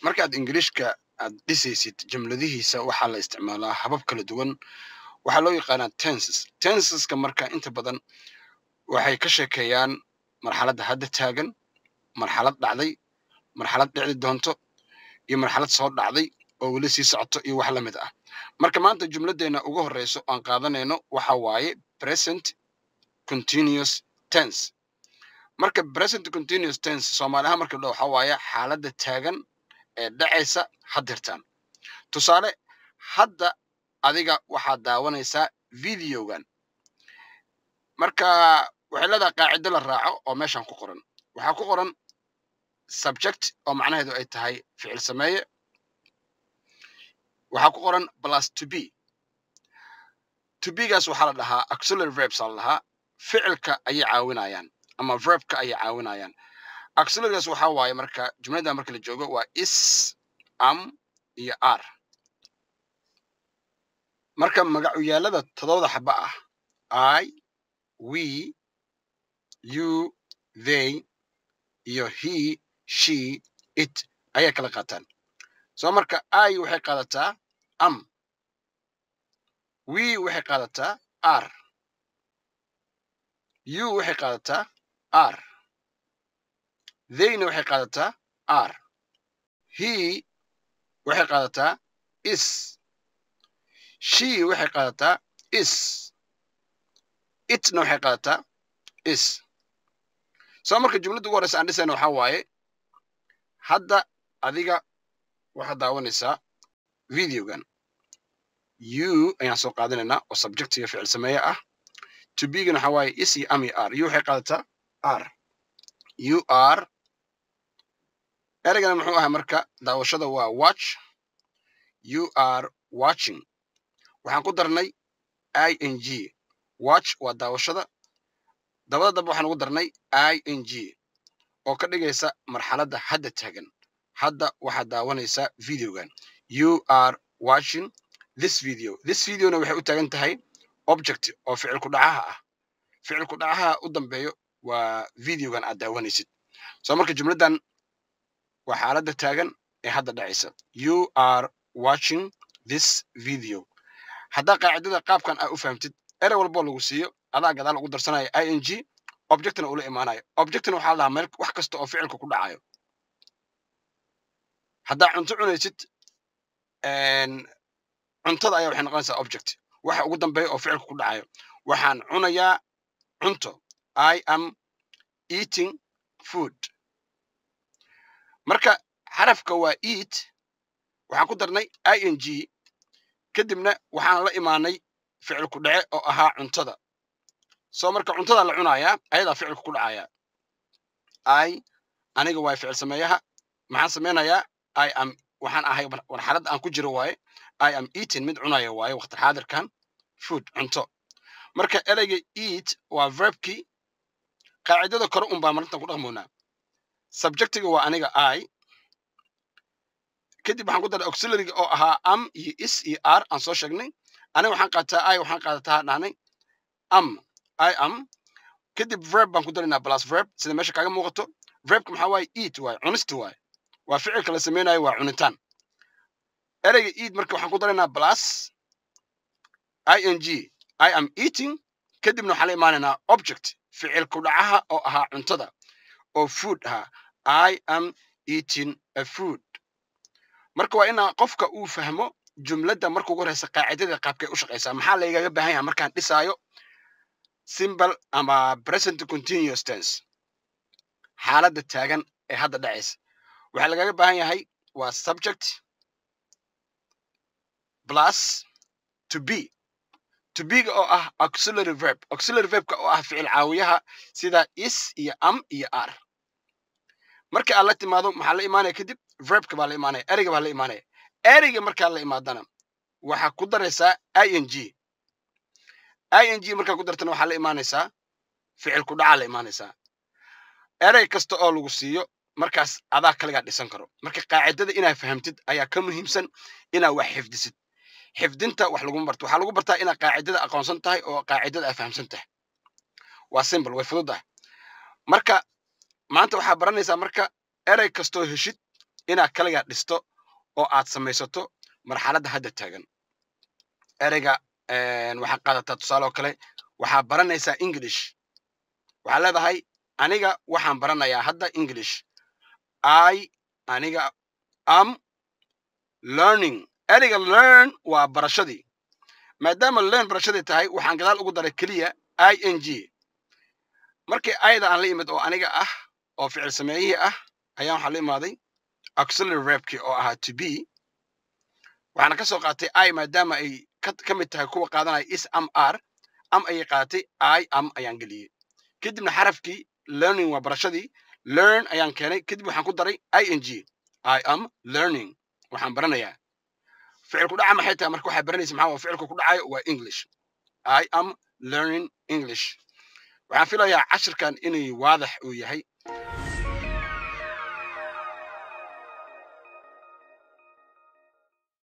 markaad ingiliishka aad dhisaysid jumladihiisa waxaa la isticmaalaa habab kala duwan waxaa loo yaqaanaa tenses tenseska marka inta badan waxay ka sheekeeyaan marxaladda hadda taagan marxalad dhacday marxalad dhici doonto iyo marxalad soo dhacday oo weli sii socoto iyo wax la mid ah marka maanta jumladdeena ugu horreyso aan qaadanayno waxa waaye present continuous tense marka present continuous tense soomaaliahaan marka dho waxa waaye xaaladda taagan ee dhacaysa haddirtaan tusaale hadda adiga waxaad daawanaysaa videogan marka waxay leedahay qaacido la raaco oo meeshan ku qoran waxaa ku qoran subject oo macnaheedu ay tahay ficil sameeye waxaa ku qoran plus to be to begaas waxaa la dhahaa auxiliary verbs aa la dhahaa ficilka ayay caawinayaan ama verbka ayay caawinayaan auxiliarygaas waxaa waaye marka jumlada marka la joogo waa is am iyo r marka magacuyaalada todobada xaba ah i we you they iyo he she it ayay kala qaataan soo marka i waxay qaadataa am we waxay qaadataa r you waxay qaadataa r theyna waxay qaadataa r he waxay qaadataa is she waxay qaadataa is itna waxay qaadataa is soo marka jumladda ugu horeysa aan dhisayna waxaa waaye hadda adiga waxaad daawanaysaa videogan you ayaan soo qaadanaynaa oo subjectiga ficil sameeye ah to begana waxaa waaye is iyo am iyo r you waxay qaadataa r you are ereygana muxuu ahaa marka daawashada waa watch you are watching waxaan ku darnay i n g watch waa daawashada dabada dambe waxaan ugu darnay i n g oo ka dhigaysa marxaladda hadda taagan hadda waxaad daawanaysaa videogan you are watching this video this videona waxay u taagan tahay object oo ficilku dhacaha ah ficilku dhacaha u dambeeyo waa videogan aad daawanaysid soo marka jumladdan waa xaaladda taagan ee hadda dhacaysa you are watching this video haddaa qaacidada qaabkan aa u fahamtid erey walboo lagu siiyo adaa gadaal ugu darsanaya i n g objectna ula imaanayo objectna waxaa la dhahaa meel wax kasta oo ficilka ku dhacayo haddaa cunto cunaysid cuntada ayaa waxay noqonaysaa object waxa ugu dambeeya oo ficilka ku dhacayo waxaan cunayaa cunto i am eating food marka xarafka waa eat waxaan ku darnay i n g kadibna waxaan la imaanay ficilku dhace oo ahaa cuntada soo marka cuntada la cunayaa ayadaa ficilka ku dhacaya i aniga waay ficil sameeyaha maxaan samaynayaa i am waxaan ahay marxaladda aan ku jiro waaye i am eating mid cunaya waaye waqti xaadirkan food cunto marka ereyga eat waa verbkii qaacidada kore un baa marintan ku dhaqmoonaa subjectiga waa aniga i kadib waxaan ku daray auxiliaryga oo ahaa am iyo is iyo r aan soo sheegnay aniga waxaan qaataa i waxaan qaadataa dhahnay am i am kadib verb baan ku daraynaa plus verb sida meesha kaaga muuqato verbka maxaa waaye eat waaye cunista waaye waa ficilka la samaynayo waa cunitaan ereyga eat marka waxaan ku daraynaa plus i n g i am eating kadibna waxaan la imaanaynaa object ficil ku dhacaha oo ahaa cuntada oo food ahaa i am eating a food marka waa inaa qofka uu fahmo jumladda marka ugu horeysa qaacidada qaabkay u shaqaysaa maxaa laygaga baahan yahay markaan dhisaayo simbal ama present continuous tense xaaladda taagan ee hadda dhacaysa waxaa lagaga baahan yahay waa subject plus to be to bega oo ah auxiliary verb auxiliary verbka oo ah ficil caawiyaha sida is iyo am iyo r marka aad la timaado maxaa la imaanaya kadib verbka baa la imaanaya ereyga baa la imaanaya ereyga markaa la imaadana waxaa ku daraysaa i n g i n g markaa ku dartana waxaa la imaanaysaa ficil ku dhacaa la imaanaysaa erey kasta oo lagu siiyo markaas adaa kaligaa dhisan karo marka qaacidada inaad fahamtid ayaa ka muhiimsan inaad wax xifdisid xifdinta wax laguma barto waxaa lagu bartaa inaad qaacidada aqoonsan tahay oo qaacidada aad fahamsan tahay waa simple way fudud ah marka maanta waxaa baranaysaa marka erey kastoo heshid inaad kaligaa dhisto oo aad samaysato marxaladda hadda taagan ereyga waxaad qaadataa tusaale oo kale waxaad baranaysaa english waxaad leedahay aniga waxaan baranayaa hadda english i aniga am learning ereyga learn waa barashadii maadaama learn barashadii tahay waxaan gadaal ugu daray keliya i n g markii ayda aan la imid oo aniga ah oo ficil sameeyihii ah ayaan waxaa la imaaday auxiliary verbkii oo ahaa to be waxaana ka soo qaatay i maadaama ay ka mid tahay kuwa qaadanaya is am r am ayay qaadatay i am ayaan geliyey kadibna xarafkii learning waa barashadii learn ayaan keenay kadib waxaan ku daray i n g i am learning waxaan baranayaa ficilku dhaca maxay tahay marka waxaa baranaysa maxaa ficilku ku dhacayo waa english i am learning english waxaan filayaa cashirkan inay waadax uu yahay